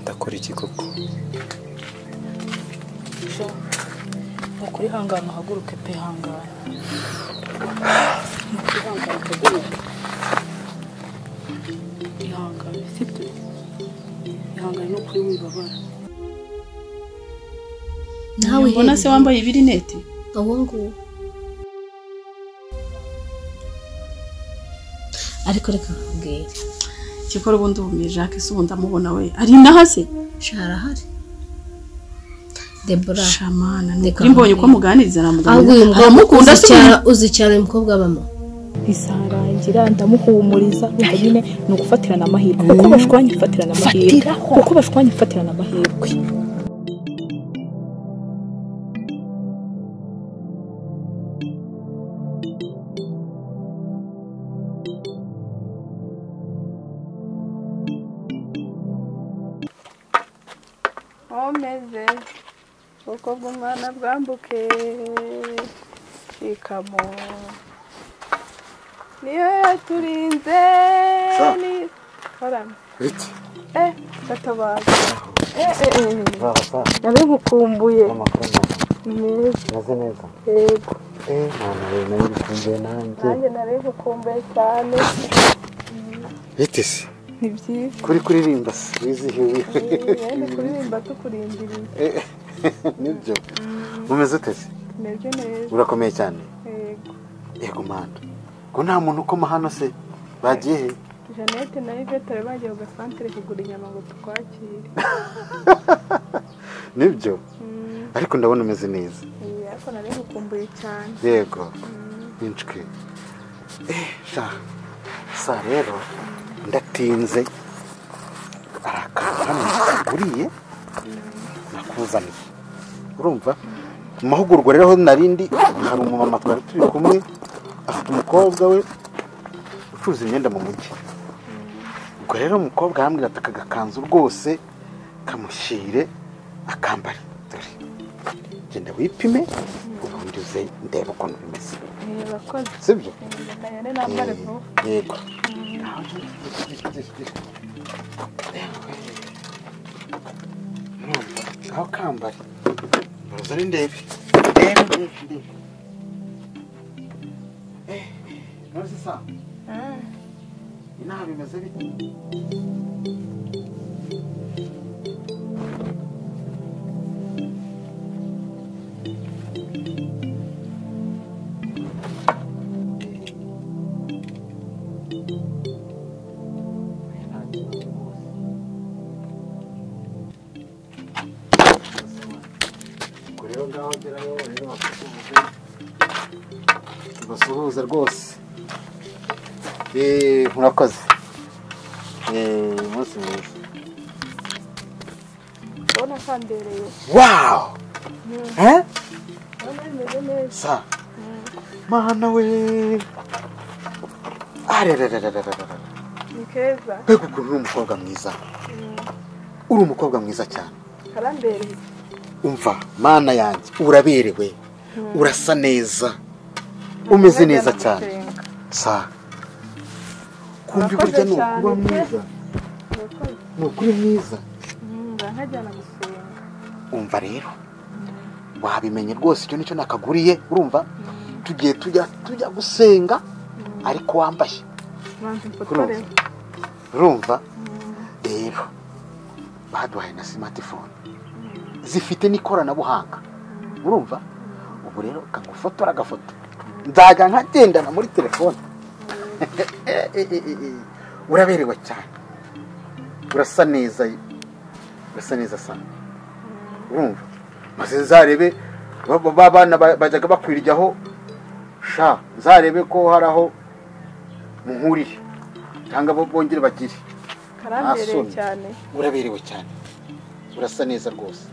ndakora iki koko Jo nukuri hangana uhaguruke pe hangana nukuri hangana uhaguruke ihangane sibyo ihangane nukuri wibabara nawe mbona se wambaye ibirineti aho nguho ariko reka nkubwire kikora ubundi ubumiye jacques se ubundi amubona we ari inaha se sha harahari debora shamana ni Reka ukuri mbonye uko nkubwire. muganiriza na ahubwo muganira uyu mukobwa aramukunda se uzicyara ubundi- uzicyara uyu mukobwa bama isangangira ndamuhumuriza ubwo nyine ni ugufatirana amahirwe kuko bashwanye gufatirana amahirwe kuko bashwanye gufatirana amahirwe nkomeze uko bw'umwana bwambuke ikamo niyo yaturinze ni karame iki eh gatabaza eh eh eh nabe nkukumbuye amakuru meza meze meza neza yego eee ntabwo nawe bikunze nanjye nanjye nabe nkukumbuye cyane bitese ni byiza kuri kuririmba se wizihiwe yende kuririmba tukurindiriye Eh, nibyo umeze utese meze neza urakomeye cyane yego yego mwana ko nta muntu ukoma hano se bagiye he Jeannette na Yvette bari bagiye ku gasantere kugura inyama ngo tukwakire nibyo Mm, ariko ndabona umeze neza iyi ariko nari gukumbuye cyane yego inshwi Eh, sha sa rero ndatinze hari akantu hano kaguriye nakuzaniye urumva mu mahugurwa rero aho narindi hari umumama twari turi kumwe afite umukobwa we ucuruza imyenda mu mujyi ubwo rero umukobwa arambwira ati aka gakanzu rwose kamushyire akambare dore genda wipime ubundi uze ndebe ukuntu bimeze ni abakozi sibyo ndayane nambare vuba yego aho kambare baza ari ndebe ndebe ndebe ndebe Eh, ntuzi sa inaha bimeze bite Ubwo rero ngaho ngerayo rero bakuvuze basuhuze rwose Eh, murakoze Eh, umunsi mwiza ndabona kandereye wawu Eh? ndabona bimeze neza sa mana we arererererererere ni keza mbega ukuntu uri umukobwa mwiza uri umukobwa mwiza cyane karambereye umva mana yanjye uraberewe urasa neza umeze neza cyane sa kumva Urakoze burya ni cyane, ukuba pe. mwiza murakoze ni ukuri mwiza Mm, barankajyana gusenga umva rero wabimenye rwose icyo nicyo nakaguriye urumva tugiye tujya tujya gusenga ariko wambaye manzi mfotoreho urumva rero baduhaye na simatifone zifite n'ikoranabuhanga urumva ubu rero kagufotora agafoto nzajya nkagendana muri telefone uraberewe cyane urasa neza urasa neza sana urumva maze nzarebe ba- ba- ba bana ba- bajyaga bakwiryaho sha nzarebe ko hari aho muhuriye cyangwa bo bongere bagire karambereye Ntasoni. cyane uraberewe cyane urasa neza rwose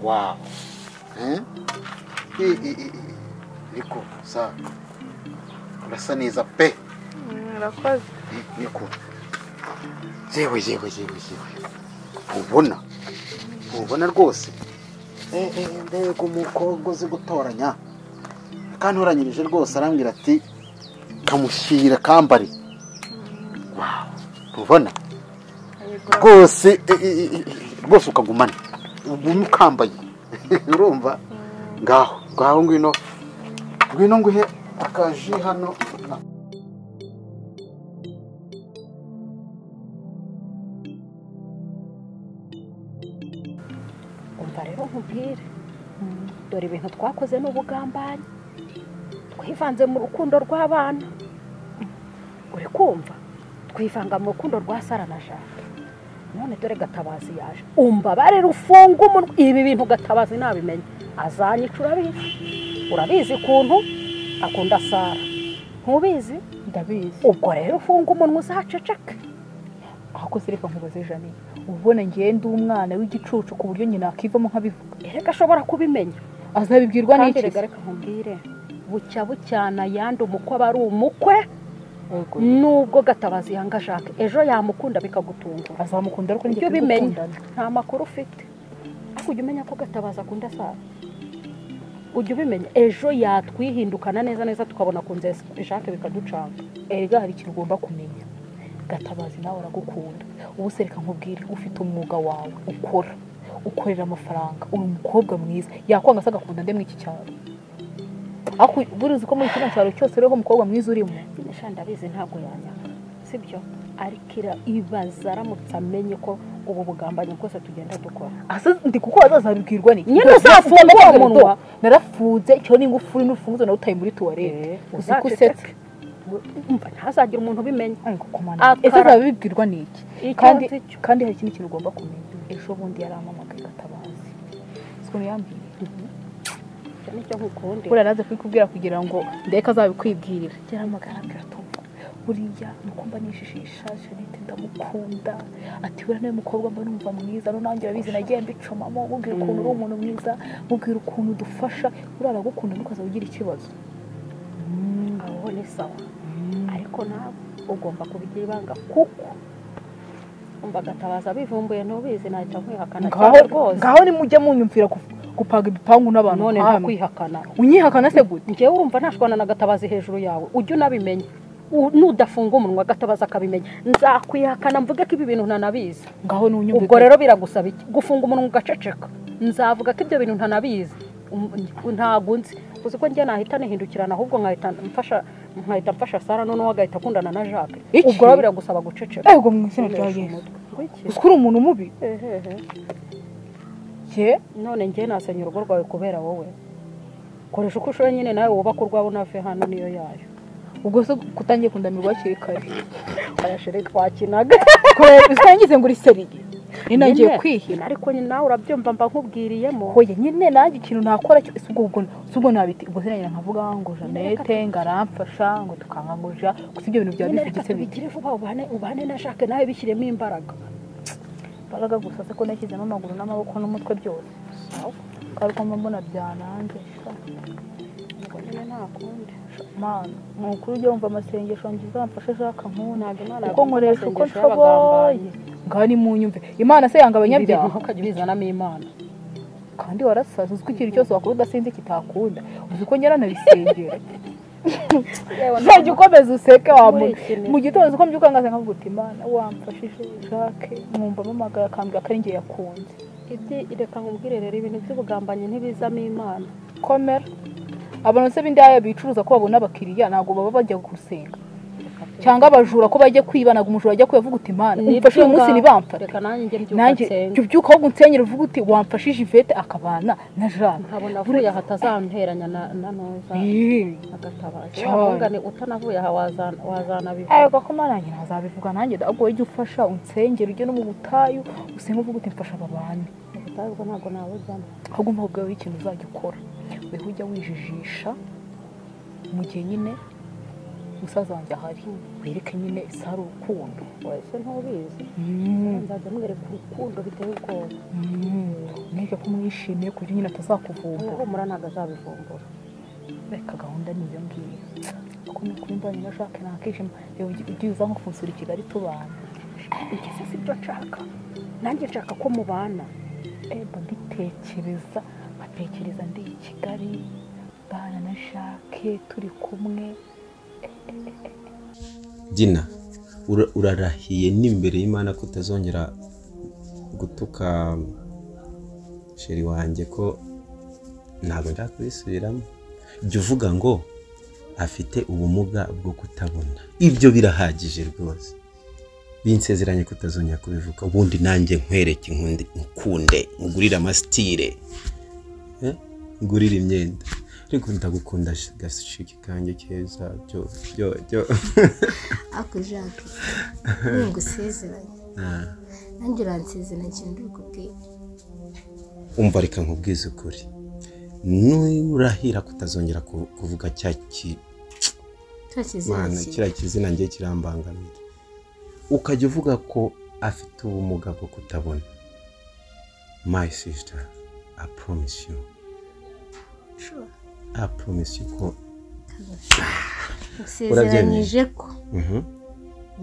wawu Eh? I- i- i- i- ariko sa urasa neza pe Mm, murakoze I- niko yewe yewe yewe yewe ntubona ntubona rwose Eh, eh, mbega umukobwa uzi gutoranya akantoranyirije rwose arambwira ati kamushyira kambari wawu ntubona Yego, rwose eh, eh, eh, eh, rwose ukagumana ugume ukambaye urumva ngaho ngaho ngwino ngwino nguhe akaji hano umva rero nkubwire dore ibintu twakoze ni ubugambanyi twivanze mu rukundo rw'abana uri kumva twivanga mu rukundo rwa sara na jana none dore gatabazi yaje umbabare rufunga umunwa ibi bintu gatabazi nabimenya azanyica urabizi urabizi ukuntu akunda sara ntubizi ndabizi ubwo rero ufunga umunwa uzaceceke ahakoze reka nkubaze janine uba ubona ngewe ndi umwana w'igicucu ku buryo nyina akivamo nkabivuga erega ashobora kubimenya azabibwirwa kandi n'iki reka reka nkubwire bucya bucyana yandi umukwe aba ari umukwe Yego. nubwo gatabazi yanga jacques ejo yamukunda bikagutungura azamukunda ariko ujye nibyo ubimenya nta makuru ufite ariko ujya umenya ko gatabazi akunda sara ujya ubimenya ejo yatwihindukana neza neza tukabona akunze jacques bikaducanga erega hari ikintu ugomba kumenya gatabazi nawe aragukunda ubu se reka nkubwire ufite umwuga wawe ukora ukorera amafaranga uri umukobwa mwiza yakwanga se agakunda nde muri iki cyaro ariko buriya uzi ko muri kino cyaro cyose rero umukobwa mwiza urimo sinesha ndabizi ntabwo yanyanga sibyo ariko ira- ibaza aramutse amenye ko ubu bugambanyi bwose tugenda dukora asa ndi kuko azazabibwirwa ni Nyine uzafungure umunwa. narafunze icyo ni ingufuri n'urufunguzo nawe utaye muri tuwarete uzi ko usetse umva ntazagire umuntu ubimenya ariko Akara. komana ese azabibwirwa n'iki Icyo kandi azi cyo. kandi hari ikindi kintu ugomba kumenya ejo bundi yarampamagaye gatabazi siko yambwiye icyo nicyo nkukundira buriya naze kubikubwira kugira ngo ndeke azabikwibwirira yaramagara ambwira tumva buriya nukumva nijijisha janete ndamukunda ati buriya nawe mukobwa mba numva mwiza no nanjye urabizi nagiye mbicomamo mubwira ukuntu uri umuntu mwiza mubwira ukuntu udufasha buriya aragukunda ntukazaba ugira ikibazo aho ni sawa ariko nawe ugomba kubigira ibanga kuko umva agatabaza abivumbuye ntubizi nahita nkwihakana cyane ngaho rwose ngaho nimujya munyumvira gu- gupaga ibipangu n'abantu none nta nkamwe kwihakana unyihakana se gute ngewe urumva ntashwana na gatabazi hejuru yawe ujye unabimenya U- nudafunga umunwa gatabazi akabimenya nzakwihakana mvuge ko ibi bintu ntanabizi ngaho n'unyumvira ubwo rero biragusaba iki gufunga umunwa ugaceceka nzavuga ko ibyo bintu ntanabizi Um- ntabwo nzi uzi ko njye nahita nihindukirana ahubwo nkahita mfasha nkahita mfasha sara noneho agahita akundana na jacques Iki? ubwo rero biragusaba guceceka ego mu izina rya Ukoresha yesu umutwe. Ngo iki? uzi ko uri umuntu mubi Ehehe. ye none njye nasenya urugo rwawe kubera wowe koresha uko ushoboye nyine nawe wubaka urwawe unave hano niyo yayo ubwo se kutangiye kundamirwa hakiri kare ayashiri twakinaga kora usangize ngo uriseriye nyine nagiye Nyine, kwihina ariko nyine nawe urabyumva mba nkubwiriyemo hoye nyine nanjye ikintu nakora cyo ese ubwo ubwo ese ubwo nabiti ubwo sinagera nkavuga ngo janete ngo aramfasha ngo tukanganguja gusa ibyo bintu byaba nyine bifite reka igitsina tubigire vuba ubane ubane na jacques nawe bishyiremo imbaraga imbaraga gusa se ko nashyizemo amaguru n'amaboko n'umutwe byose ngaruka mba mbona byananze sha. Ubwo nyine ntakundi mana ni ukuri ujya wumva amasengesho ngo uzamfashe ashaka nkuna ntabwo imana kuko nkoresha uko amasengesho nshoboye ngaho ni mu nyumve imana se yanga ibi bintu abanyabyaha ntukajya ubizanamo imana kandi warasaza uziko ikintu cyose wakora udasinze kitakunda uzi ko nyaranabisengera uzajya ukomeza useke wamuri Nkurikire. mu gitondo uko mbyuka ngaza nkavuga uti imana wamfashije jacques mwumva amamagara akambwira ko ari njye yakunze ibyi reka nkubwire rero ibintu by'ubugambanyi ntibizamo imana komera abantu se b'indaya bicuruza ko babona abakiriya ntabwo baba bajya gusenga cyangwa abajura ko bajya kwiba ntabwo umujura ajya kwiba avuga uti imana umfashe uyu munsi ntibamfate reka nanjye njye mbyuka nanjye nsenga. jya ubyuka ahubwo unsenyere uvuga uti wamfashije ivete akabana na jane nkabona avuye aha atazanteranya na na ntoza Ih. agatabaza Cyane. wamugane utanavuye aha wazana- wazanabivuga ariko ko mwana wanjye ntazabivuga nanjye ahubwo ujye ufasha unsengere ujye no mu butayu usenge uvuga uti mfasha aba bantu ubwo ntabwo nabujyamo ahubwo umva ubwawe ikintu uzajya ukora weho ujya wijijisha mu gihe nyine musaza wanjye ahari wereke nyine sari urukundo wese ntubizi nzajya mwereka urukundo biteye ubwoba mwige ko mwishimiye ku buryo nyine atazakuvumbura uhumura ntabwo azabivumbura reka gahunda ni iyo ngiyo kuko ni ukuri mbonye na jacques ntakishima reba ujye uza nko kunsura i kigali tubana igeze si byo nshaka nanjye nshaka ko mubana eba mbitekereza nkatekereza ndi i kigali mbana na jacques turi kumwe Dina ura- urarahiye n'imbere y'Imana ko utazongera gutuka sheri wanjye ko ntabwo nshaka kubisubiramo jya uvuga ngo afite ubumuga bwo kutabona ibyo birahagije rwose binsezeranye kutazongera kubivuga ubundi nanjye nkwereke inkundi nkunde ngurire amasitire eh, ngurire imyenda ariko ndagukunda gashiki kanjye keza byo byo byo ariko jacques niyo ngusezeranye Ah. nanjye uransezeranye ikintu uri kubwira umva reka nkubwize ukuri nurahira kutazongera ku- kuvuga cya ki- cya kizima Mana, cye kiriya kizina ngiye kirambangamira ukajya uvuga ko afite ubumuga bwo kutabona my sister i promise you Sure. i promise you ko usezeranyije ko Mhm,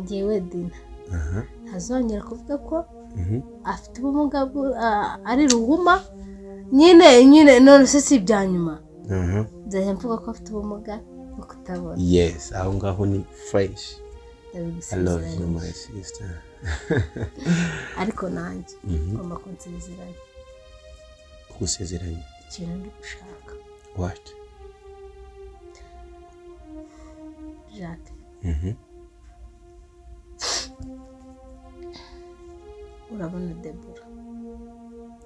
ngewe dina aha, ntazongera kuvuga ko mhm. afite ubumuga bwo- ah, ari ruhuma nyine nyine none se si ibya nyuma aha. nzajya mvuga ko afite ubumuga bwo kutabona yes aho ngaho ni fresh i love ndabigusezeranya you my sister ariko nanjye Mhm. ngomba kunsezeranya kugusezeranya ikintu ndi gushaka what jacques Mhm. urabona debora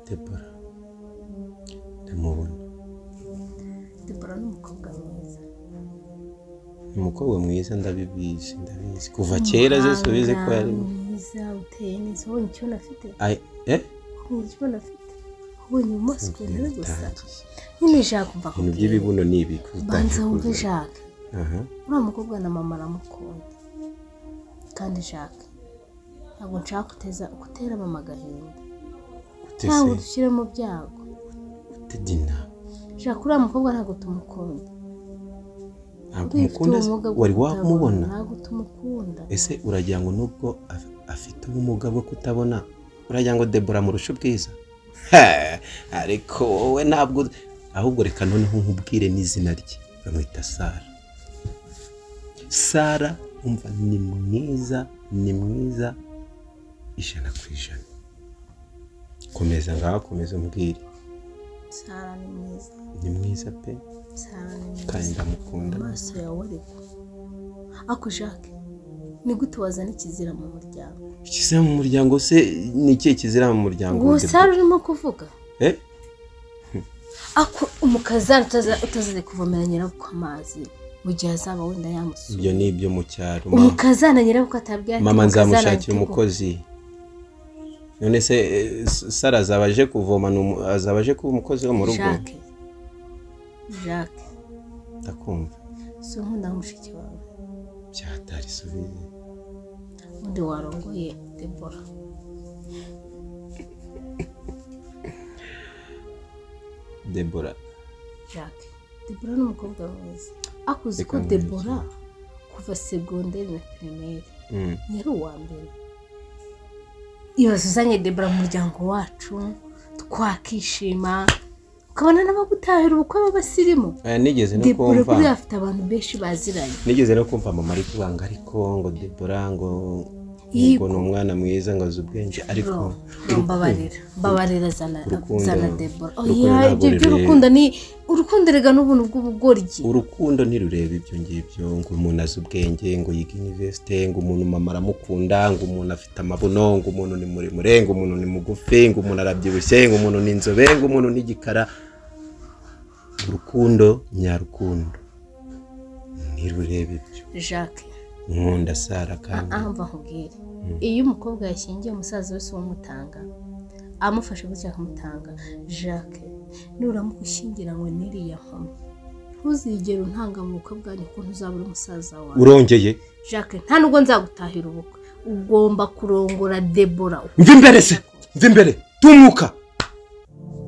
debora ndamubona debora ni umukobwa mwiza ni umukobwa mwiza ndabibizi ndabizi kuva kera zose ubizi ko yari Umuhanga mwiza uteye neza ubonye ikibuno afite Ai- eh ubonye ikibuno afite ubonye umunsi ku ntebe gusa bitangiye nyine jacques mva ibintu kubwira by'ibibuno ni ibi banza kubitangira wumve kuzana. jacques aha uriya mukobwa na mama aramukunda kandi jacques ntabwo nshaka kuteza gutera mama agahinda ute ntabwo se dushyire mu byago ute dina jacques uriya mukobwa ntabwo tumukunda ntabwo Uriya ufite umukunda se? ubumuga bwo wari kutabona, wamubona ntabwo tumukunda ese uragira ngo nubwo af- afite ubumuga bwo kutabona uragira ngo debora murusha ubwiza He, ariko wowe ntabwo ahubwo reka noneho nkubwire n'izina rye bamwita sara sara umva ni mwiza ni mwiza ijana ku ijana komeza ngaho komeza umbwire sara ni mwiza ni mwiza pe sara ni kandi mwiza ndamukunda amaso yawe ariko ako jacques ni gute wazana ikizira mu muryango ikizira mu muryango se ni ikihe kizira mu muryango uwo Debora? sara urimo kuvuga Eh? ako umukazana utazaze kuvomera nyirabukwe amazi mu gihe azaba wenda yamusura ibyo ni ibyo mu cyaro ma. umukazana nyirabukwe atabwira ati, mama "Umukazana nzamushakira ati, umukozi none se eh, sara azaba aje kuvoma ni umu- azaba aje kuba umukozi wo mu rugo jacques jacques ndakumva si nkunda mushiki wawe byatari subize undi warongoye debora debora jacques debora ni umukobwa mwiza akuzi ko Reka nkwereke. debora kuva segonderi na pirimeri Mm. yari uwa mbere ibaze uzanye debora mu muryango wacu twakishima ukabona n'abagutahira ubukwe b'abasirimu Aya, nigeze no debora kumva kuri afite abantu benshi baziranye nigeze no kumva mama ari kubanga ariko ngo debora ngo ngo Yego. ni umwana mwiza ngo azi ubwenge ariko Bro, bro, urukundo- mbabarira mbabarira zana urukundo- zana debora urukundo oya ntabwo ibyo rureba. by'urukundo ni urukundo rega n'ubuntu bw'ubugoryi urukundo ntirureba ibyo ngibyo ngo umuntu azi ubwenge ngo yiga iniverisite ngo umuntu mama aramukunda ngo umuntu afite amabuno ngo umuntu ni muremure ngo umuntu ni mugufi ngo umuntu arabyibushye ngo umuntu ni inzobe ngo umuntu ni igikara urukundo nyarukundo ntirureba ibyo jacques nkunda sara kandi ahamva nkubwire iyo umukobwa yashyingiye umusaza wese wamutanga amufashe gutya akamutanga jacques nuramuka ushyingiranywe n'iriya nkumi ntuzigere untanga mu bukwe bwanyu kuko ntuzabura umusaza wawe urongeye jacques nta nubwo nzagutahira ubukwe ugomba kurongora debora mva imbere se mva imbere tumuka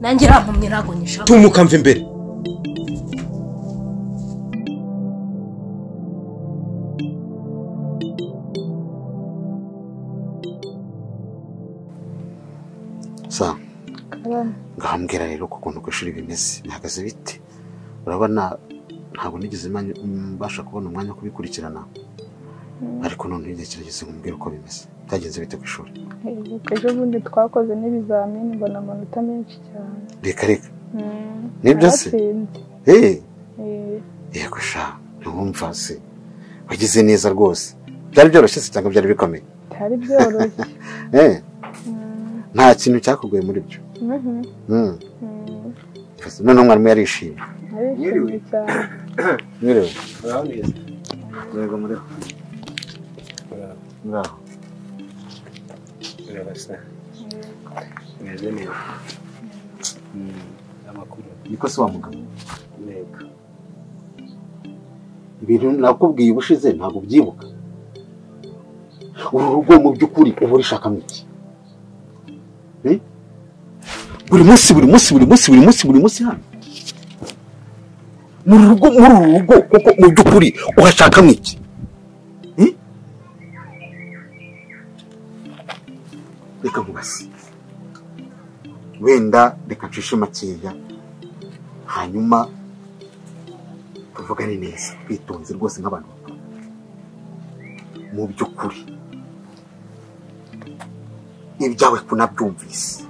nanjye irampumye ntabwo nyishaka tumuka mva imbere sa ngahambwira rero uko ukuntu ku ishuri bimeze bihagaze bite urabona ntabwo nigeze manya- mbasha kubona umwanya wo kubikurikirana ariko none igihe kirageze nk'umbwira uko bimeze byagenze bite ku ishuri ejo bundi twakoze n'ibizamini mbona amanota menshi cyane reka reka Nibyo se? Naratsinze. eee Eh, yego sha ntiwumva se wagize neza rwose byari byoroshye se cyangwa byari bikomeye bitari byoroshye eee Mm, nta kintu cyakugoye muri byo mhm, Mm. mm. noneho mwarimu yarishimye Narishimye cyane mwiriwe muraho neza yego muriho muraho muraho murabasa meze neza Mm, amakuru niko se wa mugabo ntego ibintu nakubwiye ubushize ntabwo ubyibuka uru rugo mu by'ukuri uba urishakamo iki Eh? buri munsi buri munsi buri munsi buri munsi buri munsi hano muri rugo muri uru rugo kuko mu by'ukuri uhashakamo iki Eh? reka nkubase wenda reka nshishe makeya hanyuma tuvugane neza twitonze rwose nk'abantu bakuru mu by'ukuri ibyawe kunabyumvise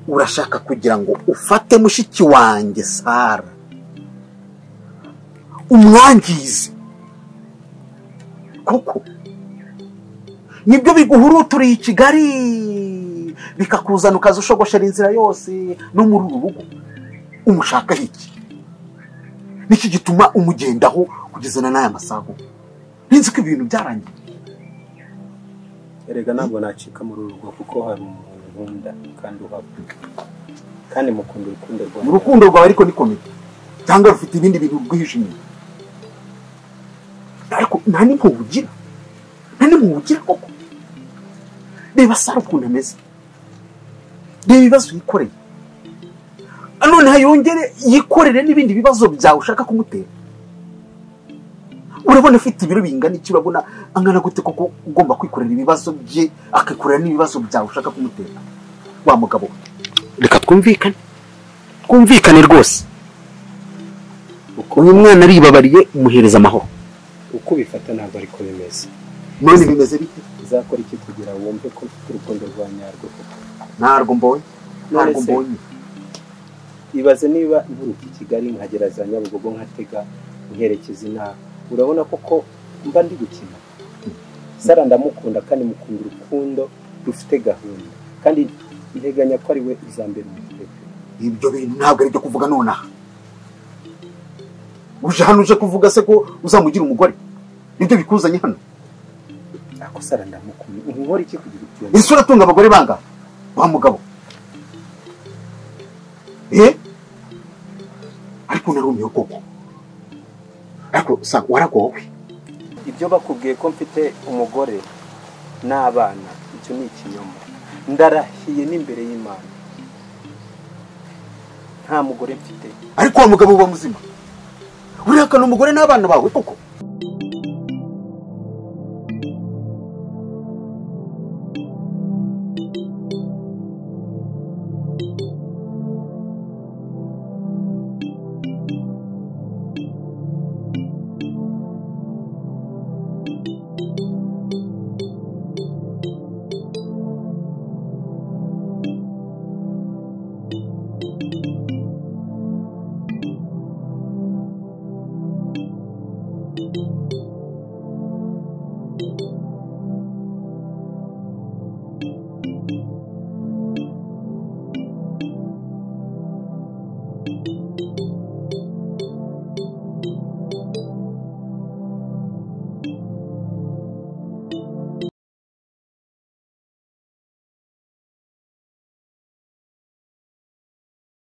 urashaka kugira ngo ufate mushiki wanjye sara umwangize koko nibyo biguhuruturiye i kigali bikakuzana ukaza ushogoshera inzira yose no muri uru rugo umushaka iki niki gituma umugendaho kugeza na n'aya masaha nzi ko ibintu byarangiye erega ntabwo nacika muri uru rugo kuko hari umuntu nkunda kandi uhaba kandi mukunda mu urukundo rwanjye rukundo rwawe ariko ni komedi cyangwa rufite ibindi bintu rwihishe inyuma ariko nta n'impuhwe ugira nta n'impuhwe ugira koko reba sara ukuntu ameze reba ibibazo yikoreye noneho yongere yikorere n'ibindi bibazo byawe ushaka kumutera urabona afite ibiro bingana iki urabona angana gute koko ugomba kwikorera ibibazo bye akikorera n'ibibazo byawe ushaka kumutera wa mugabo we reka twumvikane twumvikane rwose uyu mwana aribabariye umuhereza amahoro uko ubifata ntabwo ariko bimeze none bimeze bite uzakora iki kugira wumve ko mfite urukundo rwa nyarwo koko ntabwo mbonye ntabwo None se? mbonye ibaze niba iburuka i kigali nkagera za nyabugogo nkatega nkerekeza intara urabona koko mba ndi gukina sara ndamukunda kandi mukunda urukundo rufite gahunda kandi nteganya ko ari we uzambera umutwe ibyo bintu ntabwo ari ibyo kuvuga nonaha uje hano uje kuvuga se ko uzamugira umugore nibyo bikuzanye hano ako sara ndamukunda nkora iki kugira ibyumve ese uratunga abagore bangahe wa mugabo eh ariko narumiwe koko ariko sa waragowe ibyo bakubwiye ko mfite umugore n'abana icyo ni ikinyoma ndarahiye n'imbere y'imana nta mugore mfite ariko wa mugabo uba muzima urihakana umugore n'abana bawe koko